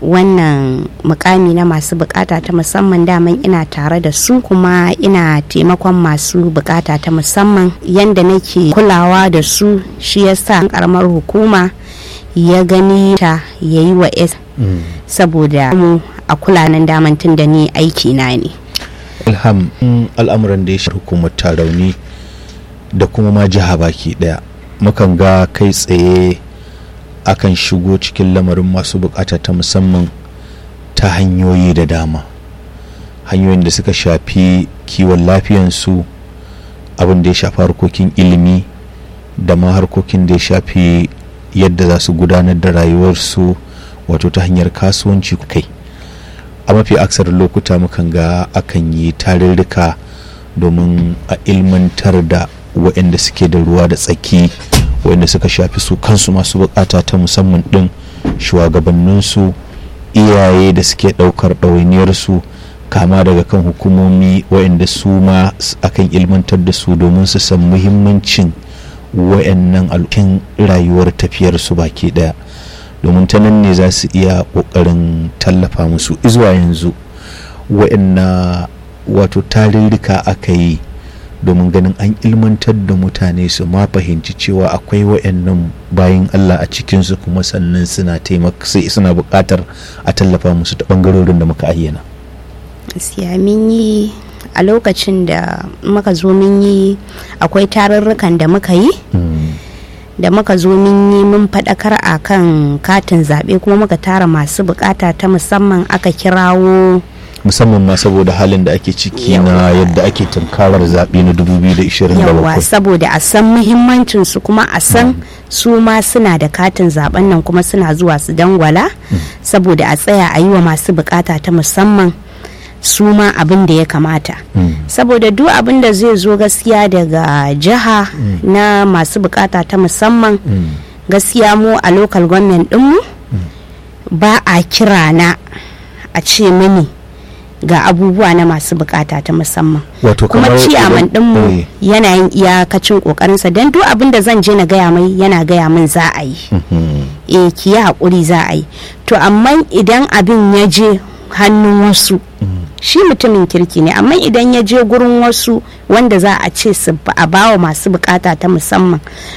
wannan mukami na masu bukata ta musamman daman ina tare da su kuma ina taimakon masu bukata ta musamman yanda nake kulawa da su shi yasa karamar hukuma ya gani ta ya yi wa s saboda mu a kula nan daman tun da ni aiki na ne ilham al'amuran da ya shafi hukumar tarauni da kuma ma jiha baki daya mukan ga kai tsaye akan shigo cikin lamarin masu bukata ta musamman ta hanyoyi da dama hanyoyin da suka shafi kiwon lafiyansu abin da ya shafi harkokin ilimi da ma harkokin da ya shafi yadda za su gudanar da rayuwarsu wato ta hanyar kasuwanci kai a mafi aksar lokuta mukan ga akan yi tarurruka domin a ilmantar da waɗanda suke da ruwa da tsaki waɗanda suka shafi su kansu masu bukata ta musamman ɗin shugabanninsu iyaye da suke ɗaukar ɗawainiyarsu kama daga kan hukumomi waɗanda su ma akan ilmantar da su domin su san muhimmancin waɗannan alkin rayuwar tafiyarsu baki ɗaya domin ta nan ne za su iya ƙoƙarin tallafa musu izuwa yanzu waɗanna wato tarirrika aka yi domin ganin an ilmantar da mutane su ma fahimci cewa akwai wayannan bayan Allah a cikinsu kuma sannan suna taimaka suna buƙatar a tallafa musu ta ɓangarorin da muka ayyana. gaskiya mun yi a lokacin da muka zo mun yi akwai tarurrukan da muka yi da muka zo mun yi mun faɗakar a kan katin zaɓe kuma muka tara masu bukata ta musamman aka kirawo musamman ma saboda halin da ake ciki na yadda ake tunkarar zaɓe na 2027 yawa saboda a san muhimmancin su kuma a san su ma suna da katin zaben nan kuma suna zuwa su dangwala saboda a tsaya a yi wa masu bukata ta musamman su ma abin da ya kamata saboda duk abin da zai zo gaskiya daga jiha na masu bukata ta musamman gaskiya mu a local government ɗinmu ba a kira na a ce mini ga abubuwa na masu bukata ta musamman kuma ciyaman dinmu yana yin iyakacin kokarinsa don duk abin da zan je na gaya mai yana gaya min za a yi eh ki yi haƙuri za a yi to amma idan abin ya je hannun wasu shi mutumin kirki ne amma idan ya je gurin wasu wanda za a ce su a bawa masu bukata ta musamman